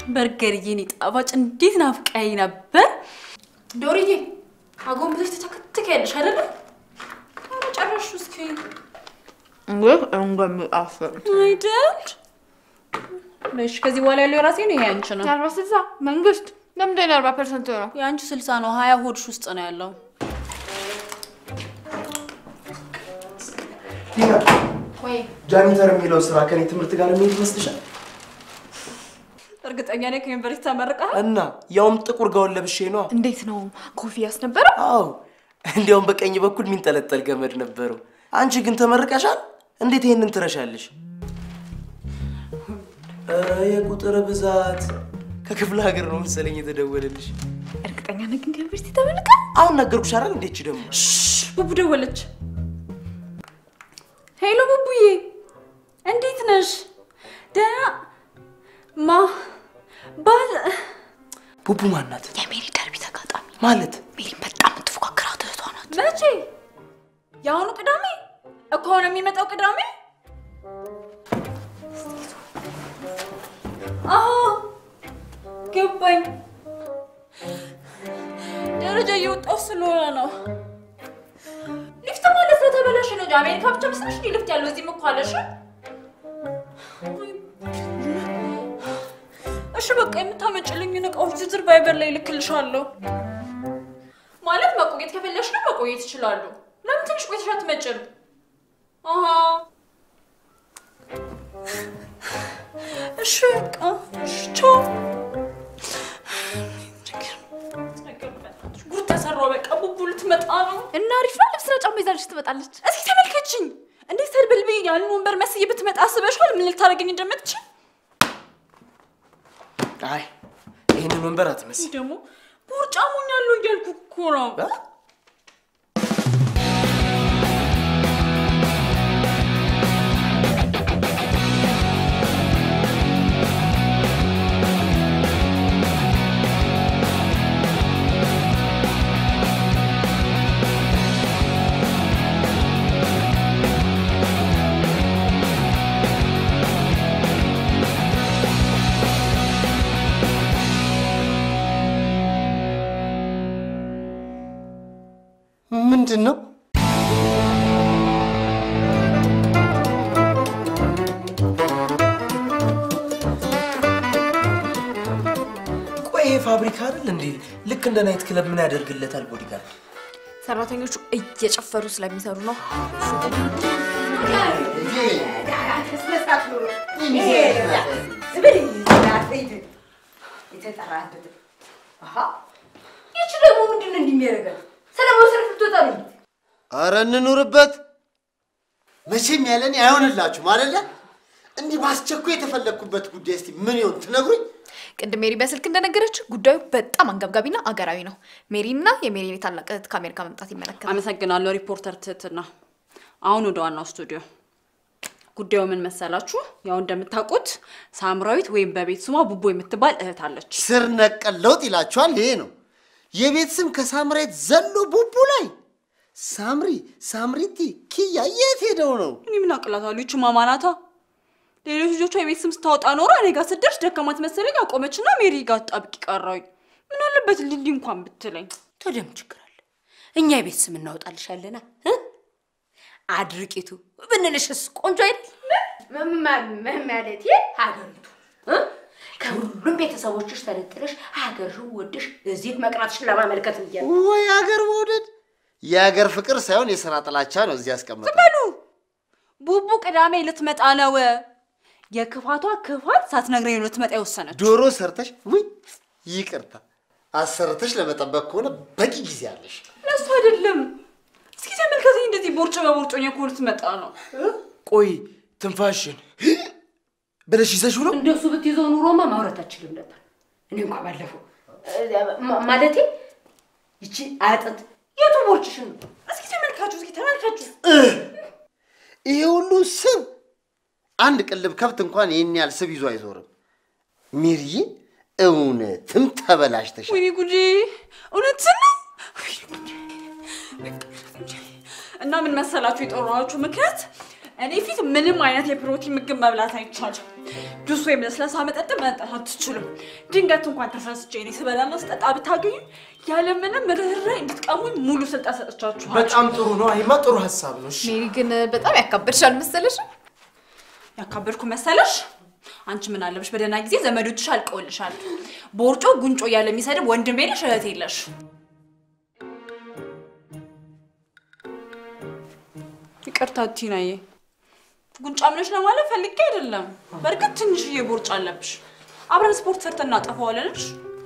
በርገርዬ፣ እኔ ጣፋጭ እንዴት ናፍቀኸኝ ነበር። ዶርዬ አጎንብሰሽ ተተከትከያለሽ አይደለም? ኧረ ጨረስሽው እስኪ እንግዲህ እንደሚጣፍጥ አይደል? እሺ ከዚህ በኋላ ያለው የራሴ ነው፣ ይሄ አንቺ ነው። የአርባ ስልሳ መንግስት ለምንድን ነው የአርባ ፐርሰንት ነው? የአንቺ ስልሳ ነው፣ ሀያ ሆድሽ ውስጥ ነው ያለው። ቲና ወይ ጃኒተር የሚለው ስራ ከኔ ትምህርት ጋር የሚሄድ ይመስልሻል? እርግጠኛ ነኝ ከዩኒቨርሲቲ ተመርቀሃል? እና ያውም ጥቁር ጋውን ለብሼ ነዋ። እንዴት ነው ኮፍያስ ነበረው? አዎ እንዲያውም በቀኝ በኩል የሚንጠለጠል ገመድ ነበረው። አንቺ ግን ተመርቀሻል። እንዴት ይሄንን ትረሻለሽ? ኧረ የቁጥር ብዛት ከክፍለ ሀገር ነው መሰለኝ የተደወለልሽ። እርግጠኛ ነህ ግን ከዩኒቨርሲቲ ተመልቀ? አሁን ነገርኩሽ አይደል? እንዴች ደግሞ ቡቡ ደወለች። ሄሎ ቡቡዬ፣ እንዴት ነሽ? ደህና ማ ባል ቡቡ ማናት የሜሪ ደርቢ ተጋጣሚ ማለት? ሜሪ በጣም የምትፎካከራት እህቷ ናት። መቼ? የአሁኑ ቅዳሜ እኮ ነው የሚመጣው ቅዳሜ። አዎ ገባኝ። ደረጃ እየወጣሁ ስለሆነ ነው። ሊፍት ማለት ስለተበላሸ ነው እንጂ አሜሪካ ብቻ መስለሽ እንዲ ሊፍት ያለው እዚህም እኮ አለሽ። እሺ በቃ የምታመጭልኝን እቃዎች ዝርዝር ቫይበር ላይ ልክልሻለሁ። ማለት መቆየት ከፈለሽ ነው መቆየት ይችላሉ። ለምን ትንሽ ቆይተሽ አትመጭም? አሃ እሺ በቃ እሺ ቻው። ጉድ ተሰራው። በቃ ቡቡ ልትመጣ ነው። እና አሪፍ ነው። ልብስና ጫማ ይዛልሽ ትመጣለች። እስኪ ተመልከችኝ። እንዴት ተድበልብኝ ያንን ወንበር መስዬ ብትመጣ አስበሽዋል? ምን ልታደርገኝ እንደምትችል አይ ይህንን ወንበር አትመስል። ይህ ደግሞ ቦርጫሙኝ ያለው እያልኩ እኮ ነው። ምንድን ነው? ቆይ ይሄ ፋብሪካ አይደል እንዴ? ልክ እንደ ናይት ክለብ ምን ያደርግለታል ቦዲጋርድ? ሰራተኞቹ እየጨፈሩ ስለሚሰሩ ነው። ይቺ ደግሞ ምንድን ነው እንደሚያደርገው? ሰላማዊ ሰልፍ ልትወጣ ነው። አረ እንኑርበት። መቼም ያለኔ አይሆንላችሁም አይደለ? እንዲህ በአስቸኳይ የተፈለግኩበት ጉዳይ እስቲ ምን ይሆን ትነግሩኝ? ቅድም ሜሪ በስልክ እንደነገረችው ጉዳዩ በጣም አንገብጋቢና አገራዊ ነው። ሜሪና የሜሪ ታላቅ እህት ከአሜሪካ መምጣት ይመለከታል። አመሰግናለሁ ሪፖርተር ትህትና። አሁን ወደ ዋናው ስቱዲዮ። ጉዳዩ ምን መሰላችሁ? ያው እንደምታውቁት ሳምራዊት ወይም በቤት ስሟ ቡቡ የምትባል እህት አለች። ስር ነቀል ለውጥ ይላችኋል። ይሄ ነው የቤት ስም ከሳምራዊት ዘሎ ቡቡ ላይ ሳምሪ፣ ሳምሪቲ፣ ኪያ የት ሄደው ነው? እኔ ምን አቅላታለሁ? ይቺ ማማናታ ሌሎች ልጆቿ የቤት ስም ስታወጣ ኖሮ እኔ ጋር ስደርስ ደከማት መሰለኝ አቆመችና ሜሪ ጋር ጣብቂ ቀረሁኝ። ምን አለበት ሊሊ እንኳን ብትለኝ። ታዲያ ምን ችግር አለ? እኛ የቤት ስም እናወጣልሻለና እ? አድርቂቱ ብንልሽስ ቆንጆ አይደል? ማለት ሀገሪቱ እ? ከሁሉም ቤተሰቦችሽ ተነጥለሽ ሀገርሽን ወድሽ እዚህ መቅረትሽን ለማመልከት ብዬ ነው። ወይ አገር መውደድ የአገር ፍቅር ሳይሆን የስራ ጥላቻ ነው እዚህ ያስቀመጠ። በሉ ቡቡ ቅዳሜ ልትመጣ ነው። የክፋቷ ክፋት ሳትነግረኝ ነው ልትመጣ የወሰነች። ዶሮ ሰርተሽ ውይ ይቅርታ አሰርተሽ ለመጠበቅ ከሆነ በቂ ጊዜ አለሽ። ለሱ አይደለም። እስኪ ተመልከተኝ፣ እንደዚህ ቦርጭ በቦርጮኛ እኮ ልትመጣ ነው። ቆይ ትንፋሽን ብለሽ ይዘሽው ነው? እንደሱ ብትይዘው ኑሮማ ማውራት አችልም ነበር። እኔ እንኳ ባለፈው ማ- ማለቴ ይቺ አጥንት የቱ ቦርጭሽን ነው? እስኪ ተመልካቹ፣ እስኪ ተመልካቹ። ይሄ ሁሉ ስብ አንድ ቅልብ ከብት እንኳን ይህን ያህል ስብ ይዞ አይዞርም። ሚርዬ እውነትም ተበላሽተሻል። ወይኔ ጉዴ! እውነትን ነው። ወይኔ ጉዴ! እና ምን መሰላችሁ የጠራኋችሁ ምክንያት እኔ ፊት ምንም አይነት የፕሮቲን ምግብ መብላት አይቻልም። ጁስ ወይም ለስላሳ መጠጥ መጠጣት አትችሉም። ድንገት እንኳን ተሳስቼ እኔ ስበላና ስጠጣ ብታገኙ ያለምንም ርኅራኄ እንድትቀሙኝ ሙሉ ስልጣን ሰጥቻችኋል። በጣም ጥሩ ነው። አይማ ጥሩ ሀሳብ ነው። እሺ ሜሪ ግን በጣም ያካበድሻል መሰለሽ። ያካበድኩ መሰለሽ? አንቺ ምን አለብሽ? በደህና ጊዜ ዘመዶችሽ አልቀውልሻል። ቦርጮ ጉንጮ እያለ የሚሰድብ ወንድም የለሽ እህት የለሽ። ይቅርታ ቲናዬ፣ ጉንጫ ምነሽ ለማለት ፈልጌ አይደለም። በእርግጥ ትንሽዬ ቦርጭ አለብሽ። አብረን ስፖርት ሰርተን እናጠፋዋለንሽ።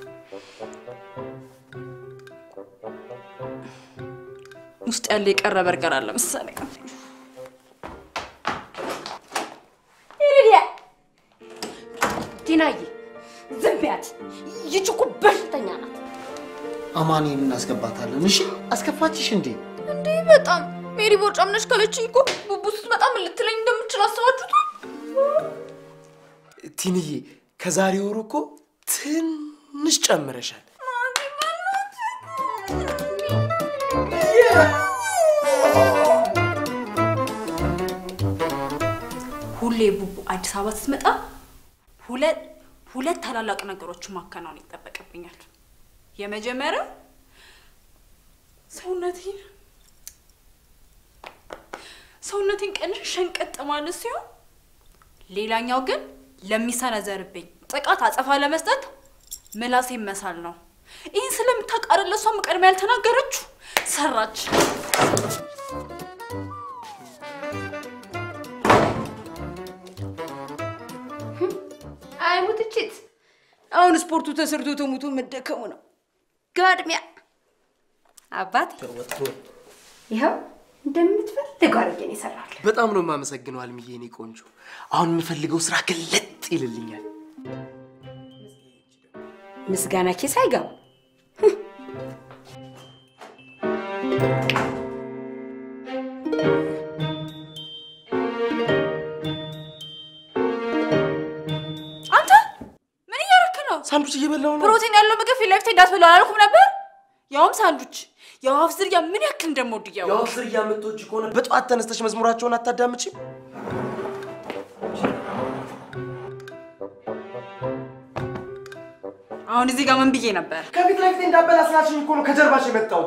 ውስጥ ያለ የቀረ በርገር አለ መሰለኝ። ይልያ ቲናዬ፣ ዝም በያት። ይህች እኮ በሽተኛ ናት። አማኑኤል እናስገባታለን። እሺ አስከፋችሽ እንዴ? እንዴ በጣም ሜሪ ቦርጫም ነሽ ካለችኝ እኮ ቡቡ ስትመጣ ምን ልትለኝ እንደምችል አስባችሁታል? ቲንዬ ከዛሬ ወሩ እኮ ትንሽ ጨምረሻል። ሁሌ ቡቡ አዲስ አበባ ስትመጣ ሁለት ሁለት ታላላቅ ነገሮችን ማከናወን ይጠበቅብኛል። የመጀመሪያው ሰውነቴን ሰውነቴን ቀንሽ ሸንቀጥ ማለት ሲሆን፣ ሌላኛው ግን ለሚሰነዘርብኝ ጥቃት አጸፋ ለመስጠት ምላሴን መሳል ነው። ይህን ስለምታውቅ አይደል እሷም ቀድማ ያልተናገረችው ሰራች። አይ ሙትችት፣ አሁን ስፖርቱ ተሰርቶ ተሙቶ መደከሙ ነው። ጋድሚያ አባት ይኸው እንደምትፈልገው አድርጌ ነው የሰራሁልህ። በጣም ነው የማመሰግነው አልምዬ፣ የኔ ቆንጆ። አሁን የምፈልገው ስራ ግለጥ ይልልኛል። ምስጋና ኪስ አይገባ። አንተ ምን እያደረክ ነው? ሳንዱች እየበላሁ ነው። ፕሮቲን ያለው ምግብ ፊት ለፊት እንዳትበላ አላልኩም ነበር? ያውም ሳንዱች። የወፍ ዝርያ ምን ያክል እንደምወድ እያወቅሽ። የወፍ ዝርያ የምትወጂ ከሆነ በጠዋት ተነስተሽ መዝሙራቸውን አታዳምጪም? አሁን እዚህ ጋር ምን ብዬ ነበር? ከፊት ለፊት እንዳበላ ስላልሽኝ እኮ ነው ከጀርባሽ የመጣሁት።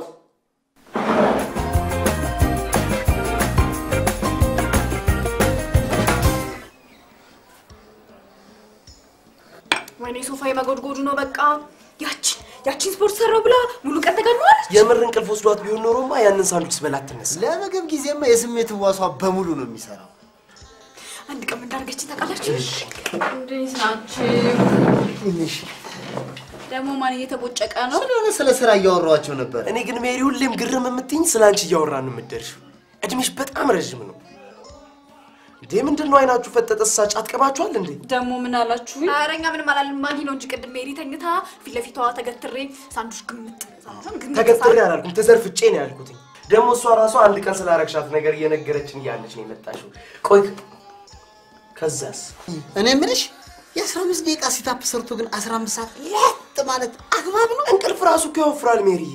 ወይኔ ሶፋ የመጎድጎዱ ነው በቃ። ያችን ያችን ስፖርት ሰራው ብላ ሙሉ ቀን ተጋድመዋለች። የምር እንቅልፍ ወስዷት ቢሆን ኖሮማ ያንን ሳንዱች ስበላ አትነሳ። ለምግብ ጊዜማ የስሜት ህዋሷ በሙሉ ነው የሚሰራው። አንድ ቀን ምን እንዳደረገችን ታውቃላችሁ? እንዴት ናችሁ? ትንሽ ደግሞ ማን እየተቦጨቀ ነው? ስለሆነ ስለ ስራ እያወራኋቸው ነበር። እኔ ግን ሜሪ ሁሌም ግርም የምትይኝ ስለ አንቺ እያወራን የምትደርሺው እድሜሽ በጣም ረዥም ነው እንዴ። ምንድን ነው አይናችሁ ፈጠጠ? ሳጭ አትቀባችኋል እንዴ? ደግሞ ምን አላችሁ? ኧረ እኛ ምንም አላልን። ማጊ ነው እንጂ ቅድም ሜሪ ተኝታ ፊት ለፊቷ ተገትሬ ሳንዱች ግምጥ ሳንዱች ግምጥ ተገትሬ አላልኩም፣ ተዘርፍጬ ነው ያልኩትኝ። ደግሞ እሷ ራሷ አንድ ቀን ስላረግሻት ነገር እየነገረችን እያለች ነው የመጣሽው። ቆይ ከዛስ? እኔ የምልሽ የአስራ አምስት ደቂቃ ሲታፕ ሰርቶ ግን አስራ አምስት ሰዓት ለጥ ማለት አግባብ ነው? እንቅልፍ ራሱ እኮ ያወፍራል ሜሪዬ።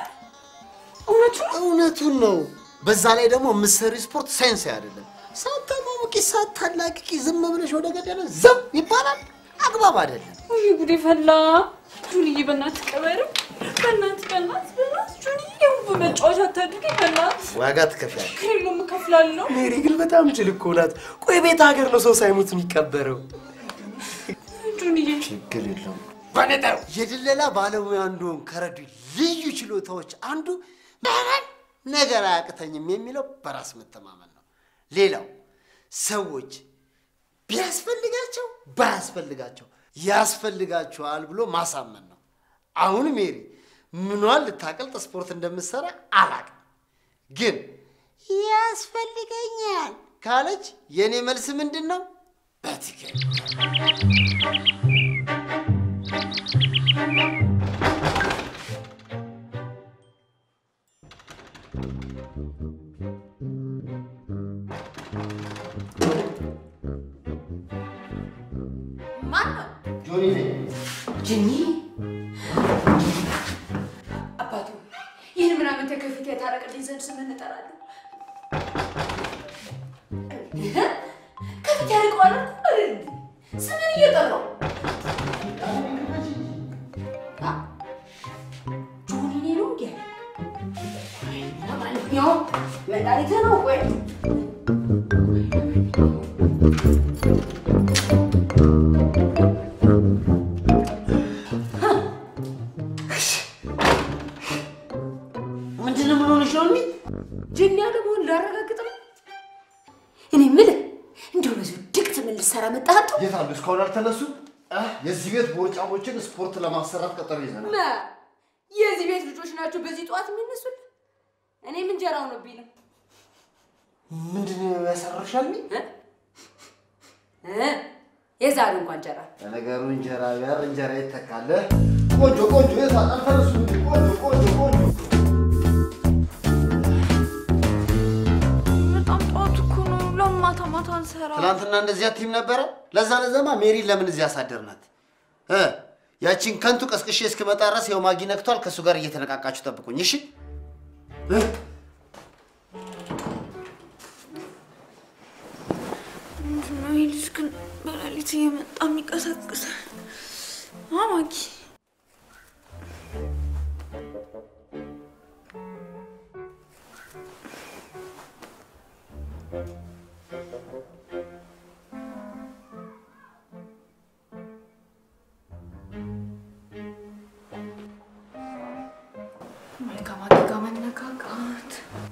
እውነቱን ነው። በዛ ላይ ደግሞ የምትሰሪው ስፖርት ሳይንሳዊ አይደለም። ሳታሟሙቂ ሳታላቅቂ ዝም ብለሽ ወደ ገደለ ዘም ይባላል። አግባብ አይደለም። ውይ ጉዴ ፈላ። ጁንዬ በእናትህ ቅበርም። በእናትህ በእናትህ በእናትህ ጁንዬ የውብ መጫወቻ አታድርገኝ በእናትህ። ዋጋ ትከፍያለሽ። ከሌሎም እከፍላለሁ። ሜሪ ግን በጣም ጅል እኮ ናት። ቆይ ቤት ሀገር ነው ሰው ሳይሞት የሚቀበረው። ጁንዬ ችግር የለውም። የድለላ ባለሙያ እንደሆን ከረዱ ልዩ ችሎታዎች አንዱ ምንም ነገር አያቅተኝም የሚለው በራስ መተማመን ነው። ሌላው ሰዎች ቢያስፈልጋቸው ባያስፈልጋቸው ያስፈልጋቸዋል ብሎ ማሳመን ነው። አሁን ሜሪ ምኗን ልታቀልጥ ስፖርት እንደምትሰራ አላቅም፣ ግን ያስፈልገኛል ካለች የእኔ መልስ ምንድን ነው? በትክክል ማን ነው? ጆኒ ነኝ። ጅኒ አባቱ ይህን ምናምን ተከፊት የታረቅልኝ ዘንድ ስም እንጠራለን። ከፊት ያርቀዋል እኮ አይደል? ስምን እየጠራው አ፣ ጆኒ እኔ ነው እንዴ? አይ፣ ለማንኛውም መድኃኒት ነው ወይ ምንድን ነው ምን ሆነሽ ነው እንዴ? ጅን ያለ መሆን ላረጋግጥ ነው። እኔ የምልህ እንደው በዚሁ ድቅት ምን ልትሰራ መጣህ? አንተ? የት አሉ? እስካሁን አልተነሱ? የዚህ ቤት ቦርጫሞችን ስፖርት ለማሰራት ቀጠሮ ይዘናል። ማ የዚህ ቤት ልጆች ናቸው በዚህ ጠዋት የሚነሱልህ? እኔም እንጀራ ሆኖብኝ ነው። ምንድን ነው ያሰራሻል? እ? እ? የዛሬ እንኳን እንጀራ ለነገሩ እንጀራ ጋር እንጀራ ይተካለ። ቆንጆ ቆንጆ የት አሉ? አልተነሱ? ቆንጆ ቆንጆ ቆንጆ በጣም ጠዋት እኮ ነው። ለምን ማታ ማታ አንሰራ? ትናንትና እንደዚያ ቲም ነበረ። ለዛ ለዛማ ሜሪን ለምን እዚህ አሳደርናት? እ ያቺን ከንቱ ቀስቅሼ እስክመጣ ድረስ ይኸው ማጊ ነክቷል። ከእሱ ጋር እየተነቃቃችሁ ጠብቁኝ እሺ? እ? ምንድን ነው ይህ ልጅ ግን በሌሊት እየመጣ የሚቀሰቅሳል? አማጊ ከማጊ ጋር መነካካት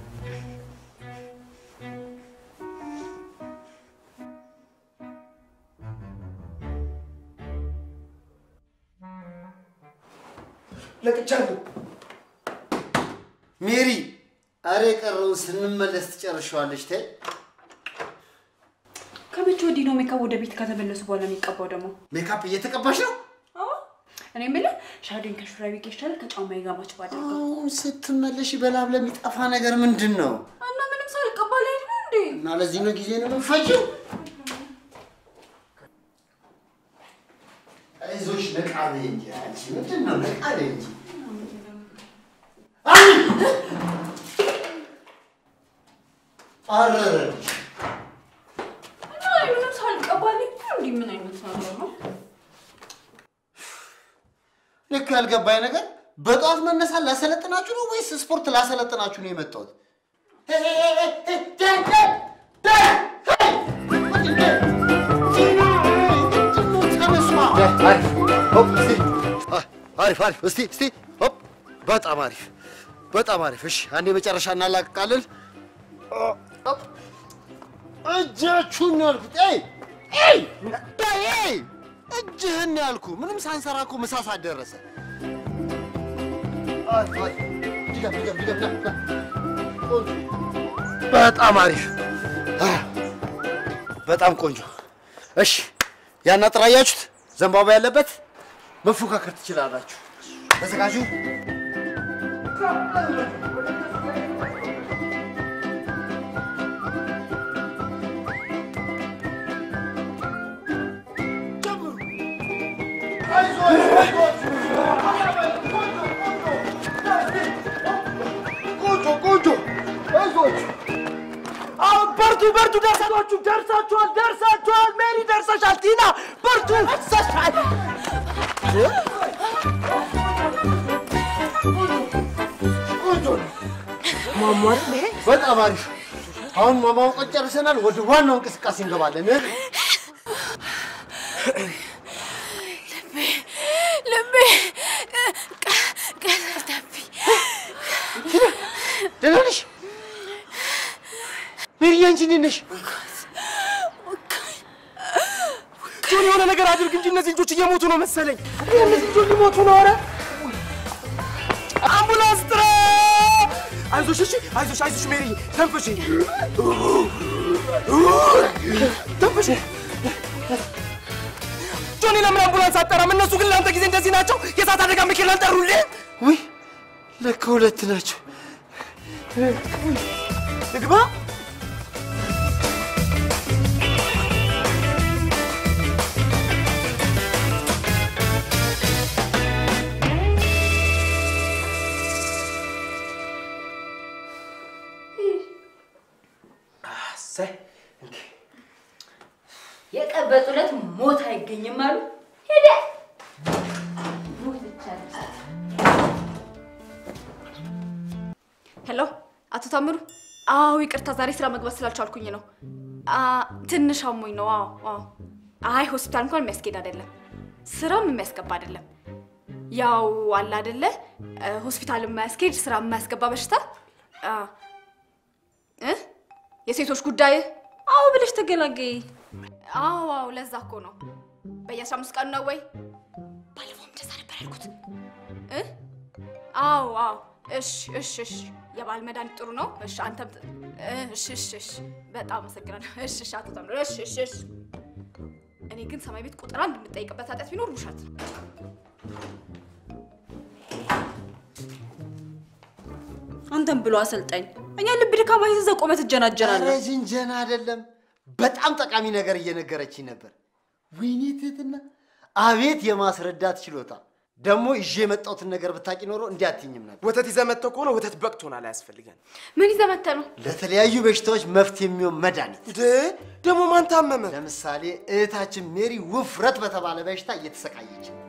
ለቅቻለሁ። ሜሪ አረ የቀረውን ስንመለስ ትጨርሸዋለች። ተይ ከመቼ ወዲህ ነው ሜካፕ ወደ ቤት ከተመለሱ በኋላ የሚቀባው ደግሞ? ሜካፕ እየተቀባሽ ነው? እኔ የምልህ ሻዶን ከሹራቤ ጋር ይሻላል ከጫማዬ ጋር ማች ባደርገው አሁን ስትመለሽ በላብ ለሚጠፋ ነገር ምንድን ነው? እና ምንም ሳልቀባ ልሄድ ነው እንዴ? እና ለዚህ ነው ጊዜ ነው የምትፈጂው? አይዞሽ ነቃ በይ እንጂ አንቺ ምንድን ነው ነቃ በይ እንጂ። አይ! አረረልሽ። እና ምንም ሳልቀባ ልሄድ ነው እንዴ? ምን አይነት ነገር ነው? ልክ ያልገባኝ ነገር በጠዋት መነሳት ላሰለጥናችሁ ነው ወይስ ስፖርት ላሰለጥናችሁ ነው የመጣሁት? ሄ- ሄ- ሄ- ሄ- ሄ- ደ- ደ- ደ- ሄይ! ምንድን ነው? ምንድን ነው? ተነሷ። አሪፍ ሆፕ፣ እስቲ። አ- አሪፍ አሪፍ እስቲ እስቲ ሆፕ። በጣም አሪፍ በጣም አሪፍ። እሺ አንዴ መጨረሻ እናላቅቃለን። ሆፕ። እጃችሁን ነው ያልኩት። ኤይ ኤይ ኤይ እጅህን ነው ያልኩ። ምንም ሳንሰራ እኮ ምሳ ሰዓት ደረሰ። አይ፣ አይ፣ ድገም፣ ድገም፣ ድገም፣ ና፣ ና። ቆንጆ። በጣም አሪፍ አ፣ በጣም ቆንጆ። እሺ ያን አጥር አያችሁት? ዘንባባ ያለበት መፎካከር ትችላላችሁ። ተዘጋጁ። ቆንጆ ቆንጆ፣ አይዞችሁ። አሁን በርቱ በርቱ፣ ደርሳችሁ ደርሳችኋል ደርሳችኋል። ሜሪ ደርሰሻል። ቲና በርቱ ደርሰሻል። ቆንጆ ነው። በጣም አሪፍ። አሁን ማማወቅ ጨርሰናል። ወደ ዋናው እንቅስቃሴ እንገባለን። ልቤ ቀለጠብኝ። ደህና ነሽ ሜሪ? አንቺ እንዴት ነሽ? ጆን የሆነ ነገር አድርግ እንጂ እነዚህ ልጆች እየሞቱ ነው መሰለኝ። እነዚህ ልጆች ሊሞቱ ነው። ኧረ አምቡላንስ ጥራ! አይዞሽ፣ እሺ፣ አይዞሽ፣ አይዞሽ ሜሪ፣ ተንፍሺ፣ ተንፍሺ። ጆኒ ለምን አምቡላንስ አጠራም? እነሱ ግን ለአንተ ጊዜ እንደዚህ ናቸው። የእሳት አደጋ መኪና ጠሩልህ። ውይ ለካ ሁለት ናቸው። ልግባ። እሰይ፣ እንዴ! በጠበጡ ዕለት ሞት አይገኝም አሉ። ሄደ ሞትቻለች። ሄሎ አቶ ታምሩ። አዎ ይቅርታ፣ ዛሬ ስራ መግባት ስላልቻልኩኝ ነው። አ፣ ትንሽ አሞኝ ነው። አዎ አዎ። አይ ሆስፒታል እንኳን የሚያስኬድ አይደለም፣ ስራም የሚያስገባ አይደለም። ያው አለ አይደለ እ፣ ሆስፒታል የማያስኬድ ስራ የማያስገባ በሽታ አ፣ እ የሴቶች ጉዳይ አዎ ብለሽ ተገላገይ። አዎ አዎ፣ ለዛ እኮ ነው። በየአስራ አምስት ቀኑ ነው ወይ? ባለፈውም እንደዛ ነበር ያልኩት እ አዎ አዎ። እሺ እሺ እሺ። የባል መድኃኒት ጥሩ ነው። እሺ አንተም ጥ- እሺ እሺ እሺ። በጣም አመሰግናለሁ። እሺ እሺ። አቶ ታምሩ እሺ እሺ እሺ። እኔ ግን ሰማይ ቤት ቁጥር አንድ የምጠይቅበት ኃጢአት ቢኖር ውሸት ነው። አንተም ብሎ አሰልጣኝ እኛ ልብ ድካማ ይዘህ ቆመ ኧረ ትጀናጀናለህ። ጅንጀና አይደለም፣ በጣም ጠቃሚ ነገር እየነገረችኝ ነበር። ወይኔ ትህትና፣ አቤት የማስረዳት ችሎታ! ደግሞ ይዤ የመጣሁትን ነገር ብታቂ ኖሮ እንዲህ አትይኝም ነበር። ወተት ይዘህ መጥተህ ከሆነ ወተት በቅቶናል፣ አያስፈልገን። ምን ይዘህ መተህ ነው? ለተለያዩ በሽታዎች መፍትሄ የሚሆን መድኃኒት እንደ ደግሞ ማን ታመመ? ለምሳሌ እህታችን ሜሪ ውፍረት በተባለ በሽታ እየተሰቃየች ነው።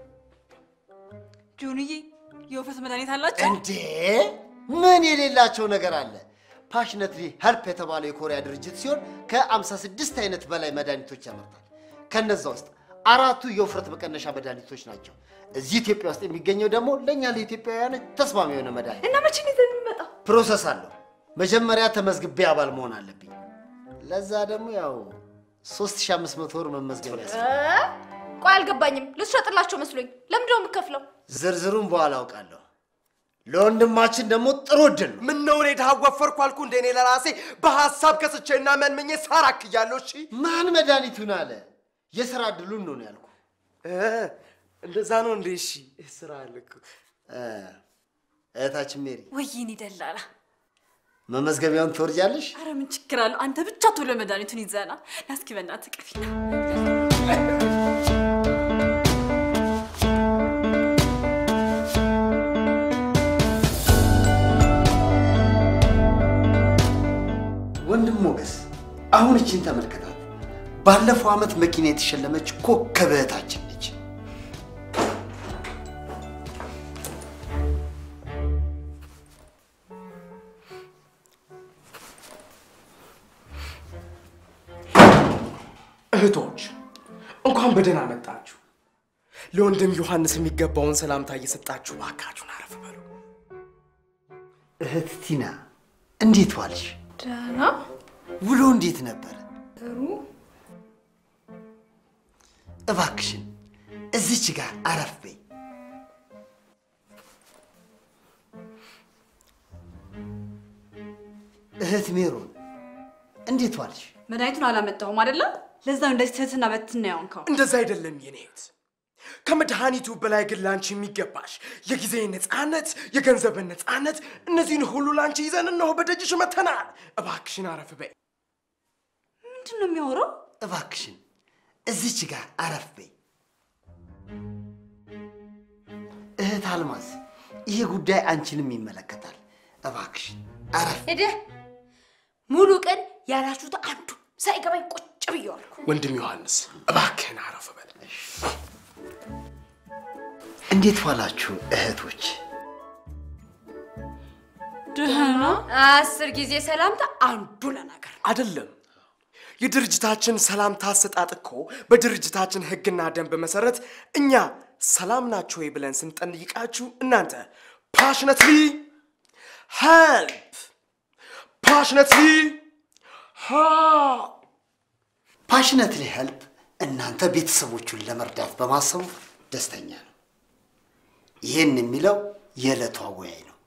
ጆንዬ የወፈት መድኃኒት አላቸው። እንዴ ምን የሌላቸው ነገር አለ? ፓሽነትሊ ሄልፕ የተባለው የኮሪያ ድርጅት ሲሆን ከ56 አይነት በላይ መድኃኒቶች ያመርታል። ከነዛ ውስጥ አራቱ የውፍረት መቀነሻ መድኃኒቶች ናቸው። እዚህ ኢትዮጵያ ውስጥ የሚገኘው ደግሞ ለእኛ ለኢትዮጵያውያን ተስማሚ የሆነ መድኃኒት እና መቼ ነው ይዘህ የሚመጣው? ፕሮሰስ አለው። መጀመሪያ ተመዝግቤ አባል መሆን አለብኝ። ለዛ ደግሞ ያው 3500 ብር መመዝገብ ያስ እ? ቆይ አልገባኝም። ልትሸጥላቸው መስሎኝ። ለምንድን ነው የምከፍለው? ዝርዝሩን በኋላ አውቃለሁ። ለወንድማችን ደግሞ ጥሩ እድል ነው። ምን ነው እኔ ድሃ ወፈርኩ አልኩ እንደ እኔ ለራሴ በሀሳብ ከስቼና መንምኜ ሳራክ እያለሁ እሺ ማን መድኃኒቱን አለ? የስራ እድሉን ነው ነው ያልኩ። እ፣ እንደዛ ነው እንዴ? እሺ ስራ አለ እኮ። እ፣ እህታችን ሜሪ ወይኔ ደላላ። መመዝገቢያውን ትወርጃለሽ? አረ ምን ችግር አለው? አንተ ብቻ ቶሎ መድኃኒቱን ይዘና ና እስኪ በእናትህ ቅፊና ወንድም ሞገስ አሁን እችን ተመልከታት። ባለፈው ዓመት መኪና የተሸለመች ኮከብ እህታችን ነች። እህቶች እንኳን በደህና መጣችሁ። ለወንድም ዮሐንስ የሚገባውን ሰላምታ እየሰጣችሁ እባካችሁን አረፍ በሉ። እህት ቲና እንዴት ዋልሽ? ደህና ውሎ እንዴት ነበር? ጥሩ። እባክሽን እዚች ጋር አረፍ በይ። እህት ሜሮን እንዴት ዋልሽ? መድኃኒቱን አላመጣሁም አይደለም? ለዛ ነው እንደዚህ ትህትና በትና ያውንከው። እንደዛ አይደለም የኔ እህት። ከመድኃኒቱ በላይ ግን ላንቺ የሚገባሽ የጊዜ ነፃነት፣ የገንዘብን ነፃነት፣ እነዚህን ሁሉ ላንቺ ይዘን እነሆ በደጅሽ መተናል። እባክሽን አረፍ በይ። ምንድን ነው የሚያወራው? እባክሽን እዚች ጋር አረፍ በይ። እህት አልማዝ ይሄ ጉዳይ አንቺንም ይመለከታል። እባክሽን አረፍ ሄደህ ሙሉ ቀን ያላችሁት አንዱ ሳይገባኝ ቁጭ ብየዋልኩ። ወንድም ዮሐንስ እባክህን አረፍ በል። እንዴት ዋላችሁ እህቶች? ደህና አስር ጊዜ ሰላምታ አንዱ ለነገር ነው። አይደለም የድርጅታችን ሰላምታ አሰጣጥ እኮ በድርጅታችን ሕግና ደንብ መሰረት እኛ ሰላም ናችሁ ወይ ብለን ስንጠይቃችሁ እናንተ ፓሽነትሊ ሄልፕ ፓሽነትሊ ፓሽነትሊ ሄልፕ እናንተ ቤተሰቦቹን ለመርዳት በማሰቡ ደስተኛ ነው። ይህን የሚለው የዕለቱ አወያይ ነው።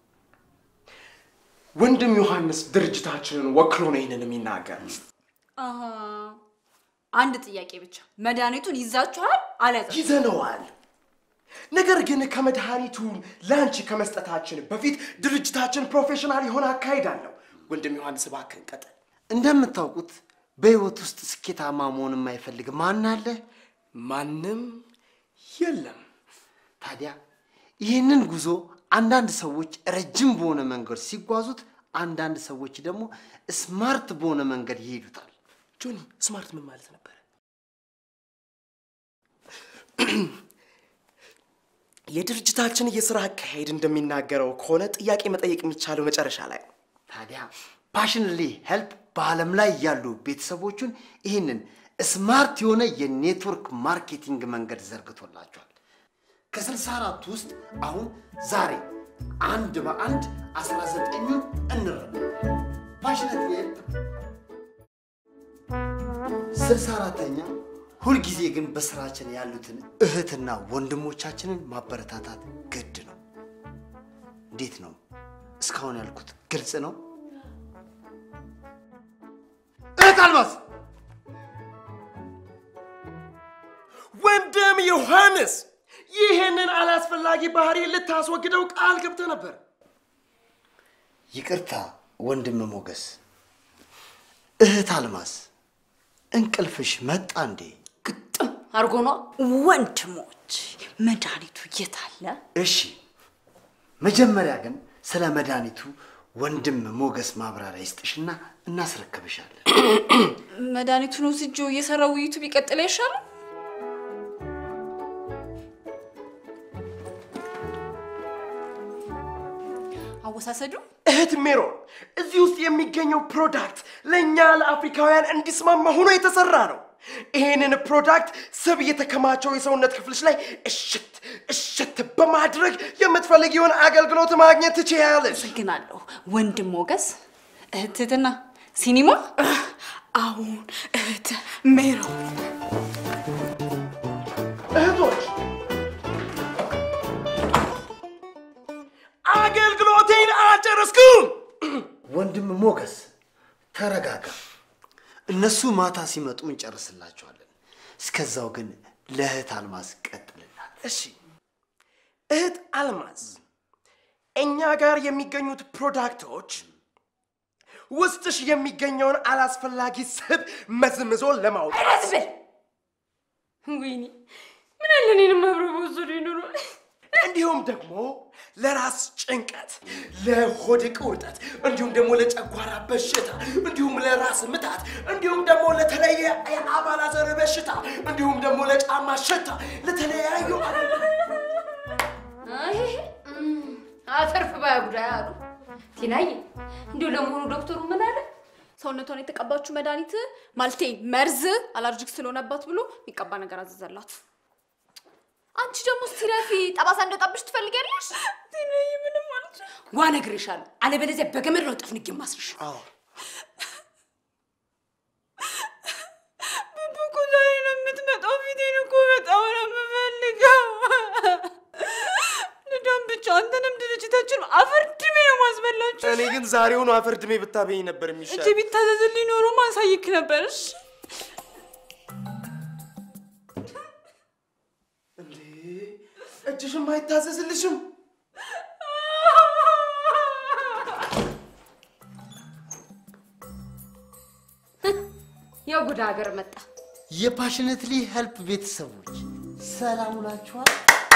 ወንድም ዮሐንስ ድርጅታችንን ወክሎ ነው ይህንን የሚናገር። አሃ። አንድ ጥያቄ ብቻ መድኃኒቱን ይዛችኋል አልያዛችሁም? ይዘነዋል። ነገር ግን ከመድኃኒቱን ለአንቺ ከመስጠታችን በፊት ድርጅታችን ፕሮፌሽናል የሆነ አካሄድ አለው። ወንድም ዮሐንስ እባክህን ቀጥል። እንደምታውቁት በሕይወት ውስጥ ስኬታማ መሆን የማይፈልግ ማን አለ? ማንም የለም። ታዲያ ይህንን ጉዞ አንዳንድ ሰዎች ረጅም በሆነ መንገድ ሲጓዙት፣ አንዳንድ ሰዎች ደግሞ ስማርት በሆነ መንገድ ይሄዱታል። ጆኒ ስማርት ምን ማለት ነበር? የድርጅታችን የስራ አካሄድ እንደሚናገረው ከሆነ ጥያቄ መጠየቅ የሚቻለው መጨረሻ ላይ ነው። ታዲያ ፓሽንሊ ሄልፕ በዓለም ላይ ያሉ ቤተሰቦቹን ይህንን ስማርት የሆነ የኔትወርክ ማርኬቲንግ መንገድ ዘርግቶላቸዋል። ከስልሳ አራቱ ውስጥ አሁን ዛሬ አንድ በአንድ አስራ ዘጠኙን እንረብ ፓሽነት ሄልፕ ስልሳ አራተኛ ሁልጊዜ ግን በስራችን ያሉትን እህትና ወንድሞቻችንን ማበረታታት ግድ ነው። እንዴት ነው እስካሁን ያልኩት ግልጽ ነው? እህት አልማዝ ወንድም ዮሐንስ ይህንን አላስፈላጊ ባህሪ ልታስወግደው ቃል ገብተ ነበር። ይቅርታ ወንድም ሞገስ። እህት አልማዝ እንቅልፍሽ መጣ እንዴ? ግጥም አድርጎ ነዋ። ወንድሞች መድኃኒቱ የት አለ? እሺ፣ መጀመሪያ ግን ስለ መድኃኒቱ ወንድም ሞገስ ማብራሪያ ይስጥሽና እናስረክብሻለን። መድኃኒቱን ወስጄው እየሰራ ውይይቱ ቢቀጥል አይሻልም? አወሳሰዱ እህት ሜሮን፣ እዚህ ውስጥ የሚገኘው ፕሮዳክት ለእኛ ለአፍሪካውያን እንዲስማማ ሆኖ የተሰራ ነው። ይህንን ፕሮዳክት ስብ የተከማቸው የሰውነት ክፍልሽ ላይ እሽት እሽት በማድረግ የምትፈልጊውን አገልግሎት ማግኘት ትችያለሽ። አመሰግናለሁ ወንድም ሞገስ። እህትትና ሲኒማ አሁን እህት ሜሮን እህቶች አገልግሎቴን አልጨረስኩም። ወንድም ሞገስ ተረጋጋ። እነሱ ማታ ሲመጡ እንጨርስላቸዋለን። እስከዛው ግን ለእህት አልማዝ ቀጥልላት። እሺ እህት አልማዝ፣ እኛ ጋር የሚገኙት ፕሮዳክቶች ውስጥሽ የሚገኘውን አላስፈላጊ ስብ መዝምዞ ለማውጣት አስብል ወይኔ ምን አለ እኔንም አብሮ በወሰዱ ይኑሩ። እንዲሁም ደግሞ ለራስ ጭንቀት፣ ለሆድ ቁርጠት፣ እንዲሁም ደግሞ ለጨጓራ በሽታ፣ እንዲሁም ለራስ ምታት፣ እንዲሁም ደግሞ ለተለየ የአባላዘር በሽታ፣ እንዲሁም ደግሞ ለጫማ ሽታ፣ ለተለያዩ አይ እም፣ አተርፍ ባያጉዳይ አሉ ቲናዬ። እንዲሁ ለመሆኑ ዶክተሩ ምን አለ? ሰውነቷን የተቀባችው መድኃኒት ማለቴ መርዝ አላርጂክ ስለሆነባት ብሎ የሚቀባ ነገር አዘዘላት። አንቺ ደግሞ ሲረፊ ጠባሳ እንደወጣብሽ ትፈልጊያለሽ? ዜናዬ ምንም ማለት ዋ እነግርሻለሁ፣ አለበለዚያ በገመድ ነው ጥፍንጌ ማስርሽ። ቡቡ እኮ ዛሬ ነው የምትመጣው። ፊቴን እኮ በጣም ነው የምፈልገው። ልዳም ብቻ አንተንም ድርጅታችን አፈር ድሜ ነው ማስበላችሁ። እኔ ግን ዛሬውኑ አፈር ድሜ ብታበኝ ነበር እጅ የሚሻል። ቢታዘዝልኝ ኖሮ ማሳይክ ነበር። እሺ እንዴ እጅሽም አይታዘዝልሽም? ያው ጉድ ሀገር መጣ። የፓሽነትሊ ሄልፕ ቤተሰቦች ሰላም ውላችኋል?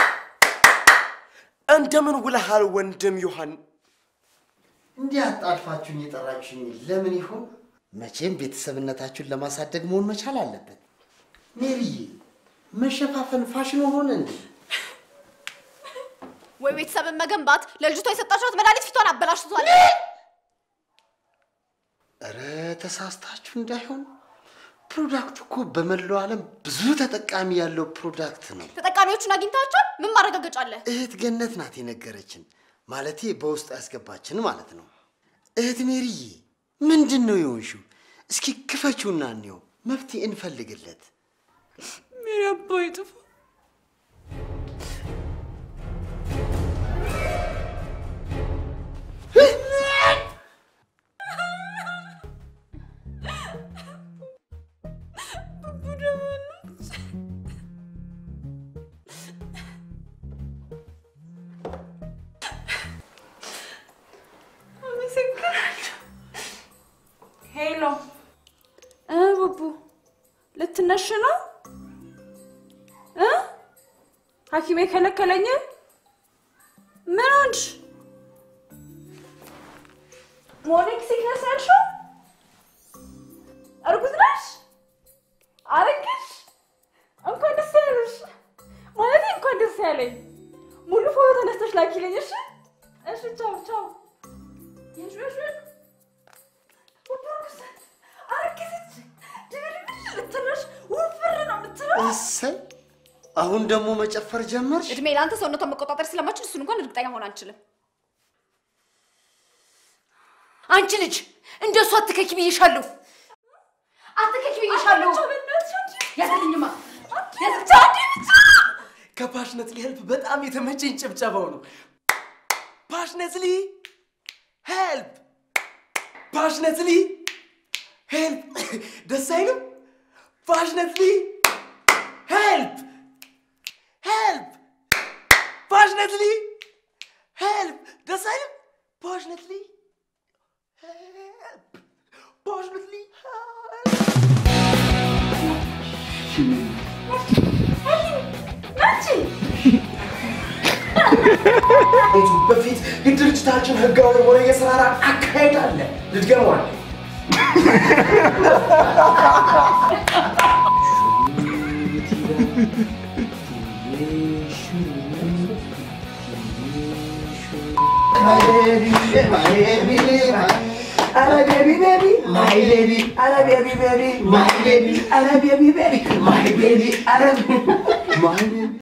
እንደምን ውለሃል ወንድም ዮሐን? እንዲህ አጣድፋችሁኝ የጠራችሁኝ ለምን ይሆን? መቼም ቤተሰብነታችሁን ለማሳደግ መሆን መቻል አለበት። ሜሪዬ፣ መሸፋፈን ፋሽን ሆነ እንዴ? ወይ ቤተሰብን መገንባት ለልጅቷ የሰጣችኋት መድኃኒት ፊቷን አበላሽቷል። እረ ተሳስታችሁ እንዳይሆን። ፕሮዳክቱ እኮ በመላው ዓለም ብዙ ተጠቃሚ ያለው ፕሮዳክት ነው። ተጠቃሚዎቹን አግኝታቸዋል? ምን ማረጋገጫ አለ? እህት ገነት ናት የነገረችን፣ ማለቴ በውስጡ ያስገባችን ማለት ነው። እህት ሜሪዬ ምንድን ነው የሆንሽው? እስኪ ክፈችውና እንየው፣ መፍትሄ እንፈልግለት። ሜሪ አባይ ጥፋ ሄሎ እ ቡቡ ልትነሽ ነው እ ሐኪሜ ከለከለኝ። ምን ሆንሽ? ሞርኒንግ ሲክነስ ያልሽው? እርጉዝ ነሽ? አረግሽ? እንኳን ደስ ያለሽ። እንኳን ደስ ያለኝ። ሙሉ ፎቶ ተነስተሽ ላኪልኝ። እሺ እሺ፣ ቻው ቻው። የሽ የሽ ወርኩሰት አርክስት ድብልብል ልትለሽ ውፍር ነው የምትለው። እሰይ አሁን ደግሞ መጨፈር ጀመርሽ? እድሜ ለአንተ ሰውነቷን መቆጣጠር ስለማችል እሱን እንኳን እርግጠኛ መሆን አንችልም። አንቺ ልጅ እንደሱ አትከኪ ብዬሻለሁ። አትከኪ ብዬሻለሁ። ያዘልኝማ ከፓሽነትሊ ሄልፕ በጣም የተመቸኝ ጭብጨባው ነው። ፓሽነትሊ ሄልፕ፣ ፓሽነትሊ ሄልፕ። ደስ አይልም? ፓሽነትሊ ሄልፕ፣ ሄልፕ፣ ፓሽነትሊ ሄልፕ። ደስ አይልም? ፓሽነትሊ ሄልፕ፣ ፓሽነትሊ ሄልፕ። ከመሄዱ በፊት የድርጅታችን ህጋዊ የሆነ የስራ አካሄድ አለ። ልድገመዋል። My baby, baby, my baby, my baby, baby, my baby, my baby, baby, my baby, my baby.